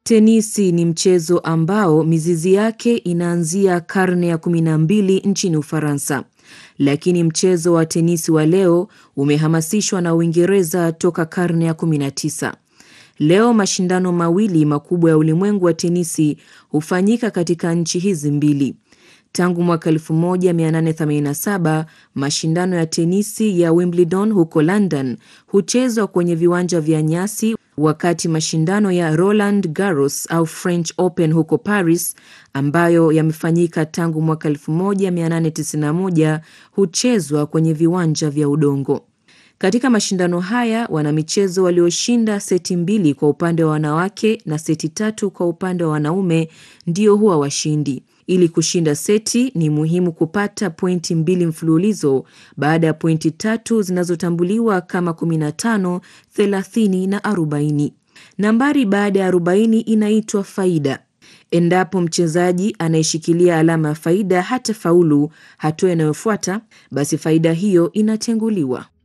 Tenisi ni mchezo ambao mizizi yake inaanzia karne ya kumi na mbili nchini Ufaransa, lakini mchezo wa tenisi wa leo umehamasishwa na Uingereza toka karne ya 19. Leo mashindano mawili makubwa ya ulimwengu wa tenisi hufanyika katika nchi hizi mbili. Tangu mwaka 1887 mashindano ya tenisi ya Wimbledon huko London huchezwa kwenye viwanja vya nyasi, wakati mashindano ya Roland Garros au French Open huko Paris ambayo yamefanyika tangu mwaka 1891 huchezwa kwenye viwanja vya udongo. Katika mashindano haya wanamichezo walioshinda seti mbili kwa upande wa wanawake na seti tatu kwa upande wa wanaume ndio huwa washindi. Ili kushinda seti ni muhimu kupata pointi mbili mfululizo baada ya pointi tatu zinazotambuliwa kama 15, 30 na 40. Nambari baada ya 40 inaitwa faida. Endapo mchezaji anayeshikilia alama ya faida hata faulu hatua inayofuata, basi faida hiyo inatenguliwa.